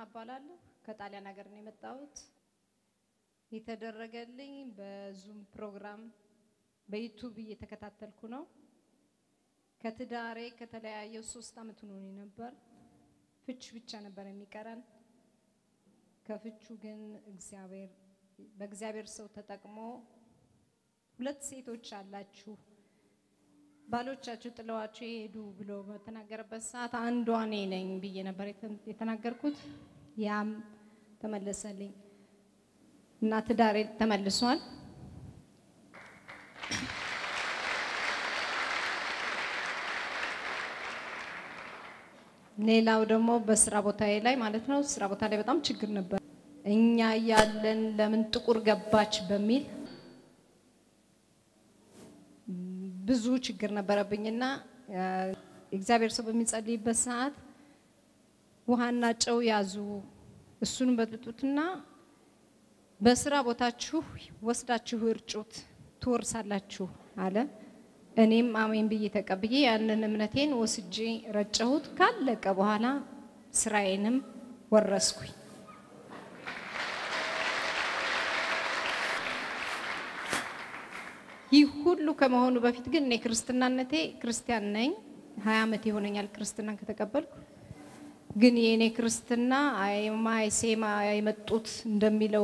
እባላለሁ። ከጣሊያን ሀገር ነው የመጣሁት። የተደረገልኝ በዙም ፕሮግራም በዩቱብ እየተከታተልኩ ነው። ከትዳሬ ከተለያየው ሶስት አመት ሆኖኝ ነበር። ፍች ብቻ ነበር የሚቀረን። ከፍቹ ግን እግዚአብሔር በእግዚአብሔር ሰው ተጠቅሞ ሁለት ሴቶች አላችሁ ባሎቻችሁ ጥለዋችሁ የሄዱ ብሎ በተናገረበት ሰዓት አንዷ እኔ ነኝ ብዬ ነበር የተናገርኩት። ያም ተመለሰልኝ እና ትዳሬ ተመልሷል። ሌላው ደግሞ በስራ ቦታዬ ላይ ማለት ነው። ስራ ቦታ ላይ በጣም ችግር ነበር። እኛ እያለን ለምን ጥቁር ገባች በሚል ብዙ ችግር ነበረብኝና እግዚአብሔር ሰው በሚጸልይበት ሰዓት ውሃና ጨው ያዙ፣ እሱን በጥጡትና በስራ ቦታችሁ ወስዳችሁ እርጩት ትወርሳላችሁ አለ። እኔም አሜን ብዬ ተቀብዬ ያንን እምነቴን ወስጄ ረጨሁት። ካለቀ በኋላ ስራዬንም ወረስኩኝ። ይህ ሁሉ ከመሆኑ በፊት ግን እኔ ክርስትናነቴ ክርስቲያን ነኝ። ሀያ ዓመት ይሆነኛል ክርስትናን ከተቀበልኩ። ግን የእኔ ክርስትና አይማይ ሴማ የመጡት እንደሚለው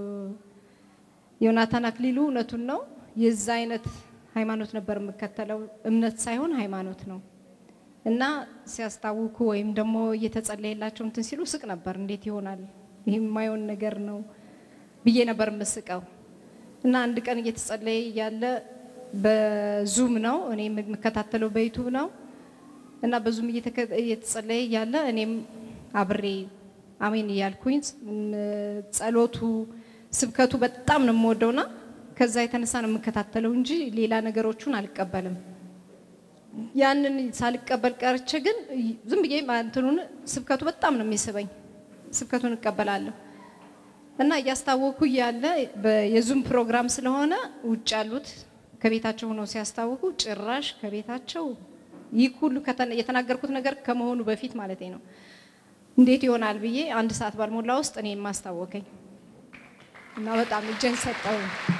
ዮናታን አክሊሉ እውነቱን ነው። የዛ አይነት ሃይማኖት ነበር የምከተለው። እምነት ሳይሆን ሃይማኖት ነው። እና ሲያስታውኩ ወይም ደግሞ እየተጸለየላቸው እንትን ሲሉ ስቅ ነበር። እንዴት ይሆናል? ይህ የማይሆን ነገር ነው ብዬ ነበር የምስቀው። እና አንድ ቀን እየተጸለየ እያለ በዙም ነው እኔ የምከታተለው በዩቱብ ነው። እና በዙም እየተጸለየ እያለ እኔም አብሬ አሜን እያልኩኝ ጸሎቱ፣ ስብከቱ በጣም ነው የምወደውና ከዛ የተነሳ ነው የምከታተለው እንጂ ሌላ ነገሮቹን አልቀበልም። ያንን ሳልቀበል ቀርቼ ግን ዝም ብዬ እንትኑን ስብከቱ በጣም ነው የሚስበኝ። ስብከቱን እቀበላለሁ እና እያስታወኩ እያለ የዙም ፕሮግራም ስለሆነ ውጭ ያሉት ከቤታቸው ሆነው ሲያስታውቁ ጭራሽ ከቤታቸው ይህ ሁሉ የተናገርኩት ነገር ከመሆኑ በፊት ማለት ነው እንዴት ይሆናል ብዬ አንድ ሰዓት ባልሞላ ውስጥ እኔ ማስታወከኝ እና በጣም እጄን ሰጠው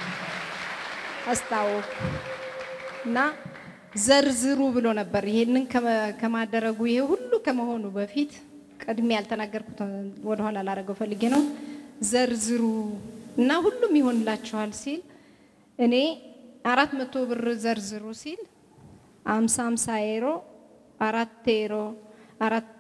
አስታወኩ እና ዘርዝሩ ብሎ ነበር። ይሄንን ከማደረጉ ይሄ ሁሉ ከመሆኑ በፊት ቀድሜ ያልተናገርኩት ወደኋላ ላደረገው ፈልጌ ነው። ዘርዝሩ እና ሁሉም ይሆንላችኋል ሲል እኔ አራት መቶ ብር ዘርዝሩ ሲል አምሳ አምሳ ኤሮ አራት ኤሮ አራት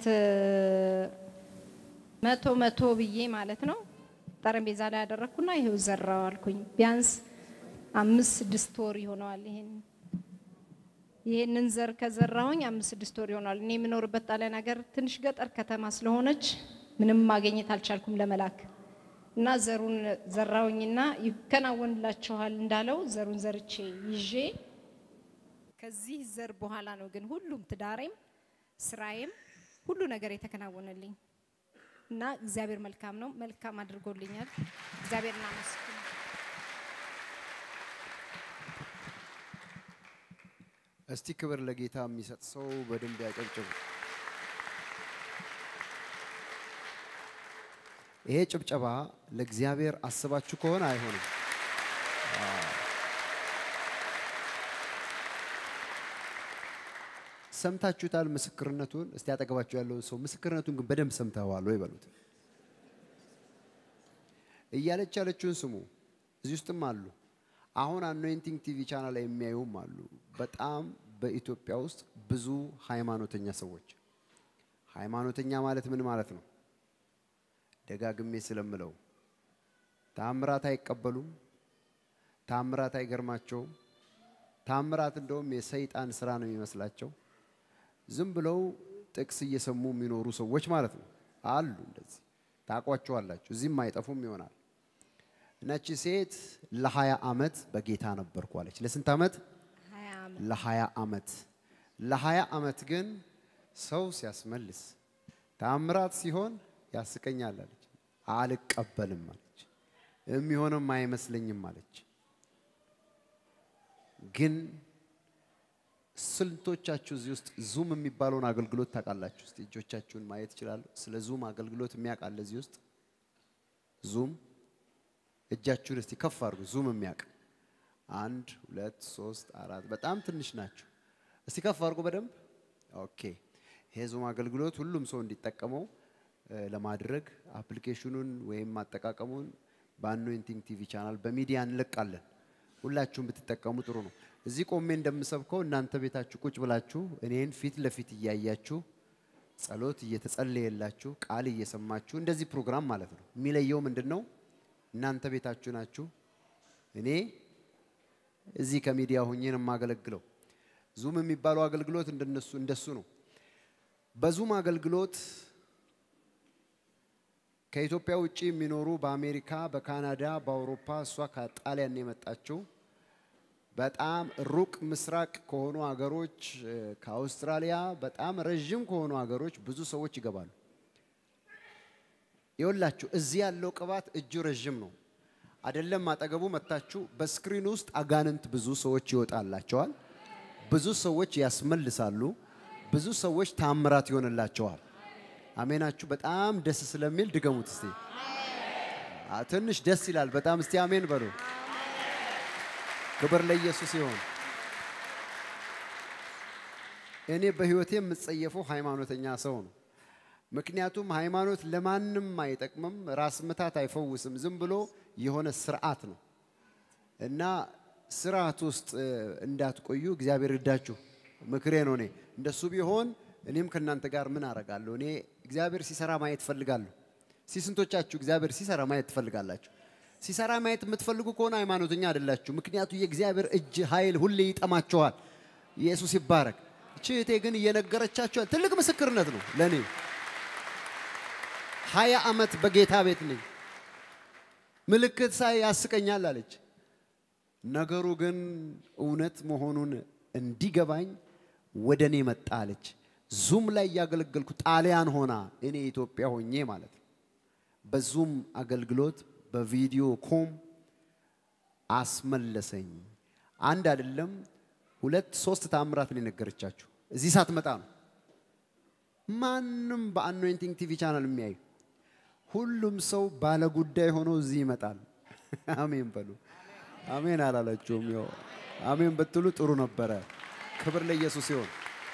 መቶ መቶ ብዬ ማለት ነው ጠረጴዛ ላይ ያደረግኩና ይሄው ዘራው አልኩኝ። ቢያንስ አምስት ስድስት ወር ይሆነዋል። ይሄን ይሄንን ዘር ከዘራሁኝ አምስት ስድስት ወር ይሆነዋል። እኔ የምኖርበት ጣሊያን ሀገር ትንሽ ገጠር ከተማ ስለሆነች ምንም ማግኘት አልቻልኩም ለመላክ እና ዘሩን ዘራውኝና ይከናወንላችኋል እንዳለው ዘሩን ዘርቼ ይዤ ከዚህ ዘር በኋላ ነው ግን ሁሉም ትዳሬም ስራዬም ሁሉ ነገር የተከናወነልኝ እና እግዚአብሔር መልካም ነው። መልካም አድርጎልኛል። እግዚአብሔር እናመስግን። እስቲ ክብር ለጌታ የሚሰጥ ሰው በደንብ ያጨብጭብ። ይሄ ጭብጨባ ለእግዚአብሔር አስባችሁ ከሆነ አይሆንም። ሰምታችሁታል ምስክርነቱን። እስቲ አጠገባችሁ ያለውን ሰው ምስክርነቱን ግን በደንብ ሰምተዋል ወይ በሉት። እያለች ያለችውን ስሙ። እዚህ ውስጥም አሉ። አሁን አኖይንቲንግ ቲቪ ቻናል ላይ የሚያዩም አሉ። በጣም በኢትዮጵያ ውስጥ ብዙ ሃይማኖተኛ ሰዎች። ሃይማኖተኛ ማለት ምን ማለት ነው? ደጋግሜ ስለምለው ታምራት አይቀበሉም። ታምራት አይገርማቸውም። ታምራት እንደውም የሰይጣን ስራ ነው የሚመስላቸው። ዝም ብለው ጥቅስ እየሰሙ የሚኖሩ ሰዎች ማለት ነው አሉ። እንደዚህ ታውቋቸዋላችሁ። እዚህም አይጠፉም ይሆናል። እነቺ ሴት ለሀያ ዓመት በጌታ ነበርኩ አለች። ለስንት ዓመት? ለሀያ ዓመት። ለሀያ ዓመት ግን ሰው ሲያስመልስ ታምራት ሲሆን ያስቀኛል አለች። አልቀበልም አለች። የሚሆንም አይመስለኝም አለች። ግን ስንቶቻችሁ እዚህ ውስጥ ዙም የሚባለውን አገልግሎት ታውቃላችሁ? እስቲ እጆቻችሁን ማየት ይችላሉ። ስለ ዙም አገልግሎት የሚያውቅ አለ እዚህ ውስጥ? ዙም እጃችሁን እስቲ ከፍ አድርጉ። ዙም የሚያውቅ አንድ፣ ሁለት፣ ሶስት፣ አራት። በጣም ትንሽ ናቸው። እስቲ ከፍ አድርጉ በደንብ ኦኬ። ይሄ ዙም አገልግሎት ሁሉም ሰው እንዲጠቀመው እ፣ ለማድረግ አፕሊኬሽኑን ወይም አጠቃቀሙን በአኖይንቲንግ ቲቪ ቻናል በሚዲያ እንለቃለን። ሁላችሁም ብትጠቀሙ ጥሩ ነው። እዚህ ቆሜ እንደምሰብከው እናንተ ቤታችሁ ቁጭ ብላችሁ እኔን ፊት ለፊት እያያችሁ ጸሎት እየተጸለየላችሁ ቃል እየሰማችሁ እንደዚህ ፕሮግራም ማለት ነው። የሚለየው ምንድን ነው? እናንተ ቤታችሁ ናችሁ፣ እኔ እዚህ ከሚዲያ ሆኜ ነው የማገለግለው። ዙም የሚባለው አገልግሎት እንደነሱ እንደሱ ነው። በዙም አገልግሎት ከኢትዮጵያ ውጭ የሚኖሩ በአሜሪካ፣ በካናዳ፣ በአውሮፓ እሷ ከጣሊያን ነው የመጣችው በጣም ሩቅ ምስራቅ ከሆኑ ሀገሮች እ፣ ከአውስትራሊያ በጣም ረዥም ከሆኑ ሀገሮች ብዙ ሰዎች ይገባሉ። ይኸውላችሁ እዚህ ያለው ቅባት እጁ ረዥም ነው። አይደለም አጠገቡ መታችሁ በስክሪን ውስጥ አጋንንት ብዙ ሰዎች ይወጣላቸዋል። ብዙ ሰዎች ያስመልሳሉ። ብዙ ሰዎች ታምራት ይሆንላቸዋል። አሜናችሁ በጣም ደስ ስለሚል ድገሙት እስቲ። አ፣ ትንሽ ደስ ይላል በጣም እስቲ አሜን በሉ። ክብር ለኢየሱስ ይሁን። እኔ በህይወቴ የምጸየፈው ሃይማኖተኛ ሰው ነው። ምክንያቱም ሃይማኖት ለማንም አይጠቅምም፣ ራስ ምታት አይፈውስም። ዝም ብሎ የሆነ ስርዓት ነው እና ስርዓት ውስጥ እ፣ እንዳትቆዩ እግዚአብሔር ይርዳችሁ። ምክሬ ነው። እኔ እንደሱ ቢሆን እኔም ከእናንተ ጋር ምን አረጋለሁ? እኔ እግዚአብሔር ሲሰራ ማየት እፈልጋለሁ። ሲስንቶቻችሁ እግዚአብሔር ሲሰራ ማየት ትፈልጋላችሁ? ሲሰራ ማየት የምትፈልጉ ከሆነ ሃይማኖተኛ አይደላችሁ። ምክንያቱ የእግዚአብሔር እጅ ኃይል ሁሌ ይጠማችኋል። ኢየሱስ ይባረክ። እቺ እህቴ ግን እየነገረቻችሁ ትልቅ ምስክርነት ነው ለእኔ። ሀያ ዓመት በጌታ ቤት ነኝ። ምልክት ሳይ ያስቀኛል አለች። ነገሩ ግን እውነት መሆኑን እንዲገባኝ ወደ እኔ መጣ አለች። ዙም ላይ እያገለገልኩ ጣሊያን ሆና እኔ ኢትዮጵያ ሆኜ ማለት ነው። በዙም አገልግሎት በቪዲዮ ኮም አስመለሰኝ። አንድ አይደለም ሁለት ሶስት ታምራት ነው የነገረቻችሁ። እዚህ ሳትመጣ ነው። ማንም በአኖይንቲንግ ቲቪ ቻናል የሚያዩ ሁሉም ሰው ባለ ጉዳይ ሆኖ እዚህ ይመጣል። አሜን በሉ። አሜን አላላችሁም? ያው አሜን ብትሉ ጥሩ ነበረ። ክብር ለኢየሱስ ይሁን።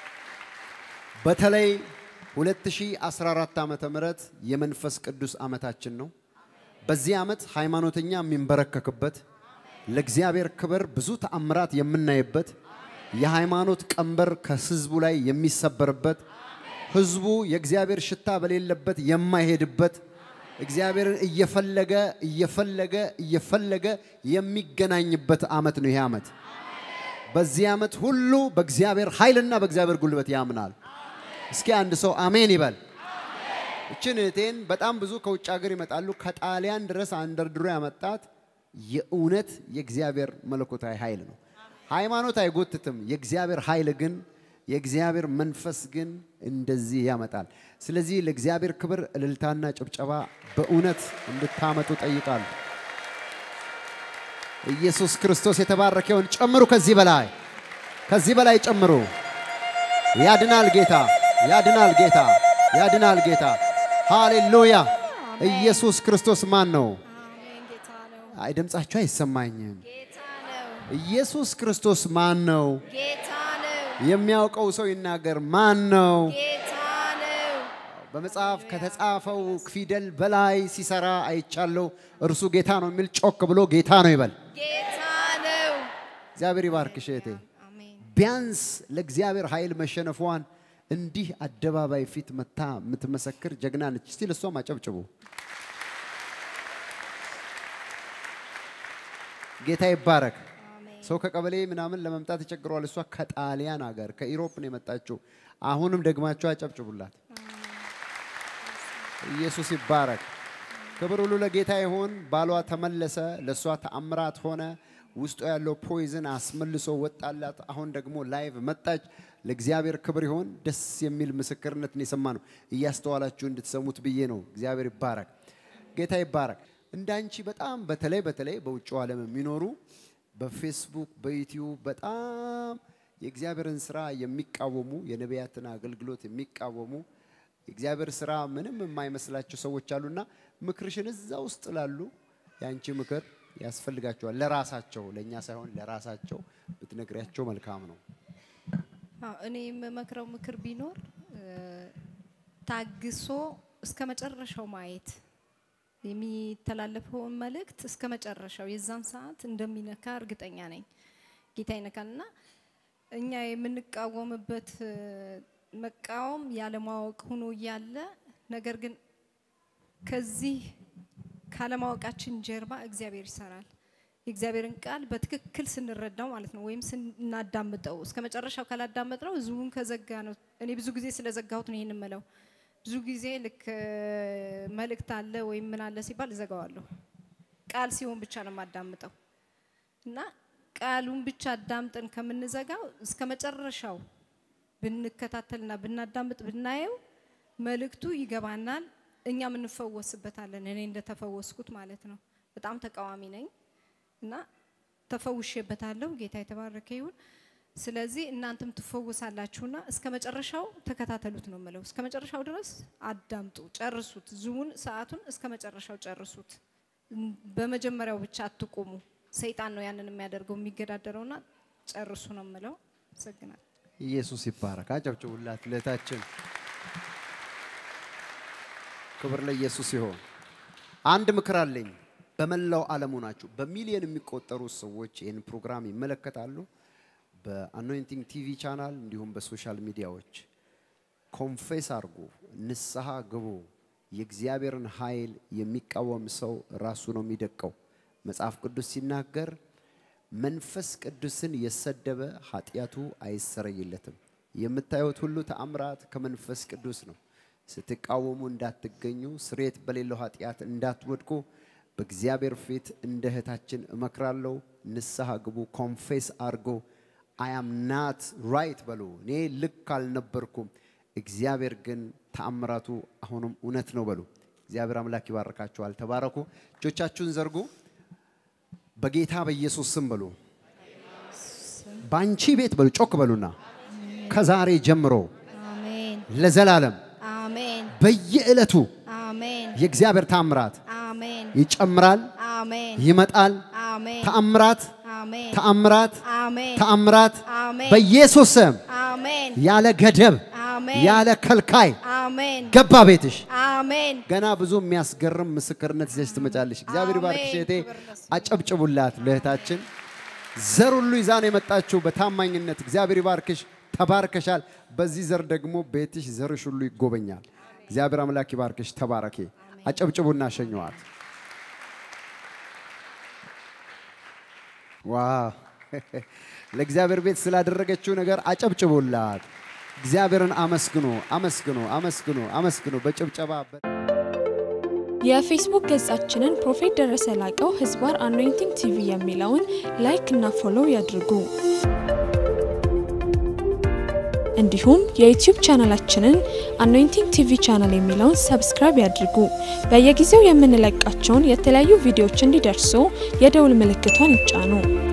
በተለይ 2014 ዓመተ ምህረት የመንፈስ ቅዱስ ዓመታችን ነው። በዚህ ዓመት ሃይማኖተኛ የሚንበረከክበት ለእግዚአብሔር ክብር ብዙ ተአምራት የምናይበት የሃይማኖት ቀንበር ከህዝቡ ላይ የሚሰበርበት ህዝቡ የእግዚአብሔር ሽታ በሌለበት የማይሄድበት እግዚአብሔርን እየፈለገ እየፈለገ እየፈለገ የሚገናኝበት ዓመት ነው ይሄ ዓመት። በዚህ ዓመት ሁሉ በእግዚአብሔር ኃይልና በእግዚአብሔር ጉልበት ያምናል። እስኪ አንድ ሰው አሜን ይበል። እችን እህቴን በጣም ብዙ ከውጭ ሀገር ይመጣሉ። ከጣሊያን ድረስ አንደርድሮ ያመጣት የእውነት የእግዚአብሔር መለኮታዊ ኃይል ነው። ሃይማኖት አይጎትትም። የእግዚአብሔር ኃይል ግን የእግዚአብሔር መንፈስ ግን እንደዚህ ያመጣል። ስለዚህ ለእግዚአብሔር ክብር እልልታና ጭብጨባ በእውነት እንድታመጡ ጠይቃሉ። ኢየሱስ ክርስቶስ የተባረከውን ጨምሩ። ከዚህ በላይ ከዚህ በላይ ጨምሩ። ያድናል ጌታ፣ ያድናል ጌታ፣ ያድናል ጌታ። ሃሌሉያ! ኢየሱስ ክርስቶስ ማን ነው? አሜን። ጌታ ነው። አይ ድምጻችሁ አይሰማኝም። ጌታ ነው። ኢየሱስ ክርስቶስ ማን ነው? ጌታ ነው። የሚያውቀው ሰው ይናገር። ማን ነው? ጌታ ነው። በመጽሐፍ ከተጻፈው ፊደል በላይ ሲሰራ አይቻለሁ። እርሱ ጌታ ነው የሚል ጮክ ብሎ ጌታ ነው ይበል። ጌታ ነው። እግዚአብሔር ይባርክሽ እህቴ። አሜን። ቢያንስ ለእግዚአብሔር ኃይል መሸነፏን እንዲህ አደባባይ ፊት መታ የምትመሰክር ጀግና ነች። እስቲ ለእሷም አጨብጭቡ። ጌታ ይባረክ። አሜን። ሰው ከቀበሌ ምናምን ለመምጣት ይቸግረዋል። እሷ ከጣሊያን ሀገር ከኢሮፕ ነው የመጣችው። አሁንም ደግማችሁ አጨብጭቡላት። ኢየሱስ ይባረክ። ክብር ሁሉ ለጌታ ይሁን። ባሏ ተመለሰ፣ ለእሷ ተአምራት ሆነ። ውስጡ ያለው ፖይዝን አስመልሶ ወጣላት። አሁን ደግሞ ላይቭ መጣች። ለእግዚአብሔር ክብር ይሁን። ደስ የሚል ምስክርነትን የሰማ ነው። እያስተዋላችሁ እንድትሰሙት ብዬ ነው። እግዚአብሔር ይባረክ። ጌታ ይባረክ። እንዳንቺ በጣም በተለይ በተለይ በውጭው ዓለም የሚኖሩ በፌስቡክ በዩቲዩብ በጣም የእግዚአብሔርን ስራ የሚቃወሙ የነቢያትን አገልግሎት የሚቃወሙ የእግዚአብሔር ስራ ምንም የማይመስላቸው ሰዎች አሉና ምክርሽን እዛ ውስጥ ላሉ የአንቺ ምክር ያስፈልጋቸዋል። ለራሳቸው ለእኛ ሳይሆን ለራሳቸው ብትነግሪያቸው መልካም ነው። አዎ፣ እኔ የምመክረው ምክር ቢኖር እ፣ ታግሶ እስከ መጨረሻው ማየት የሚተላለፈውን መልእክት እስከ መጨረሻው የዛን ሰዓት እንደሚነካ እርግጠኛ ነኝ። ጌታ ይነካል እና እኛ የምንቃወምበት እ፣ መቃወም ያለማወቅ ሆኖ እያለ ነገር ግን ከዚህ ካለማወቃችን ጀርባ እግዚአብሔር ይሰራል። የእግዚአብሔርን ቃል በትክክል ስንረዳው ማለት ነው፣ ወይም ስናዳምጠው እስከ መጨረሻው ካላዳመጥነው ህዝቡን ከዘጋ ነው። እኔ ብዙ ጊዜ ስለዘጋሁት ነው ይህን ምለው። ብዙ ጊዜ ልክ እ፣ መልእክት አለ ወይም ምን አለ ሲባል እዘጋዋለሁ። ቃል ሲሆን ብቻ ነው የማዳምጠው እና ቃሉን ብቻ አዳምጠን ከምንዘጋው እስከ መጨረሻው ብንከታተልና ብናዳምጥ ብናየው መልእክቱ ይገባናል፣ እኛም እንፈወስበታለን። እኔ እንደተፈወስኩት ማለት ነው። በጣም ተቃዋሚ ነኝ እና ተፈውሼበታለሁ። ጌታ የተባረከ ይሁን። ስለዚህ እናንተም ትፈወሳላችሁና እስከ መጨረሻው ተከታተሉት ነው የምለው። እስከ መጨረሻው ድረስ አዳምጡ፣ ጨርሱት። ዙሙን ሰዓቱን እስከ መጨረሻው ጨርሱት። በመጀመሪያው ብቻ አትቁሙ። ሰይጣን ነው ያንን የሚያደርገው የሚገዳደረውና ጨርሱ ነው የምለው። አመሰግናለሁ። ኢየሱስ ይባረክ። አጨብጭቡላት ለታችን። ክብር ለኢየሱስ ይሆን። አንድ ምክር አለኝ። በመላው ዓለሙ ናችሁ በሚሊዮን የሚቆጠሩ ሰዎች ይህን ፕሮግራም ይመለከታሉ። በአኖይንቲንግ ቲቪ ቻናል እንዲሁም በሶሻል ሚዲያዎች ኮንፌስ አድርጉ፣ ንስሐ ግቡ። የእግዚአብሔርን ኃይል የሚቃወም ሰው ራሱ ነው የሚደቀው። መጽሐፍ ቅዱስ ሲናገር መንፈስ ቅዱስን የሰደበ ኃጢአቱ አይሰረይለትም። የምታዩት ሁሉ ተአምራት ከመንፈስ ቅዱስ ነው። ስትቃወሙ እንዳትገኙ፣ ስሬት በሌለው ኃጢአት እንዳትወድቁ በእግዚአብሔር ፊት እንደ እህታችን እመክራለሁ። ንስሐ ግቡ፣ ኮንፌስ አድርጎ አያም ናት ራይት በሉ። እኔ ልክ አልነበርኩም፣ እግዚአብሔር ግን ተአምራቱ አሁንም እውነት ነው በሉ። እግዚአብሔር አምላክ ይባርካችኋል። ተባረኩ። እጆቻችሁን ዘርጉ። በጌታ በኢየሱስ ስም በሉ። በአንቺ ቤት በሉ። ጮክ በሉና ከዛሬ ጀምሮ አሜን፣ ለዘላለም አሜን፣ በየዕለቱ አሜን፣ የእግዚአብሔር ተአምራት አሜን፣ ይጨምራል፣ አሜን፣ ይመጣል። አሜን፣ ተአምራት አሜን፣ ተአምራት አሜን፣ ተአምራት አሜን፣ በኢየሱስ ስም አሜን፣ ያለ ገደብ አሜን፣ ያለ ከልካይ አሜን፣ ገባ ቤትሽ። አሜን። ገና ብዙ የሚያስገርም ምስክርነት ይዘሽ ትመጫለሽ። እግዚአብሔር ይባርክሽ አሜን። እህቴ። ክብር ለስሙ። አጨብጭቡላት ለእህታችን። ዘር ሁሉ ይዛ ነው የመጣችው በታማኝነት። እግዚአብሔር ይባርክሽ፣ ተባርከሻል። በዚህ ዘር ደግሞ ቤትሽ ዘርሽ ሁሉ ይጎበኛል። እግዚአብሔር አምላክ ይባርክሽ፣ ተባረኬ። አጨብጭቡና ሸኘዋት። ዋው! ለእግዚአብሔር ቤት ስላደረገችው ነገር አጨብጭቡላት። እግዚአብሔርን አመስግኑ፣ አመስግኑ፣ አመስግኑ፣ አመስግኑ በጭብጨባ በ- የፌስቡክ ገጻችንን ፕሮፌት ደረሰ ላቀው ህዝባር አኖይንቲንግ ቲቪ የሚለውን ላይክ እና ፎሎው ያድርጉ። እንዲሁም የዩቲዩብ ቻናላችንን አኖይንቲንግ ቲቪ ቻናል የሚለውን ሰብስክራይብ ያድርጉ። በየጊዜው የምንለቃቸውን የተለያዩ ቪዲዮዎች እንዲደርሱ የደውል ምልክቷን ይጫኑ።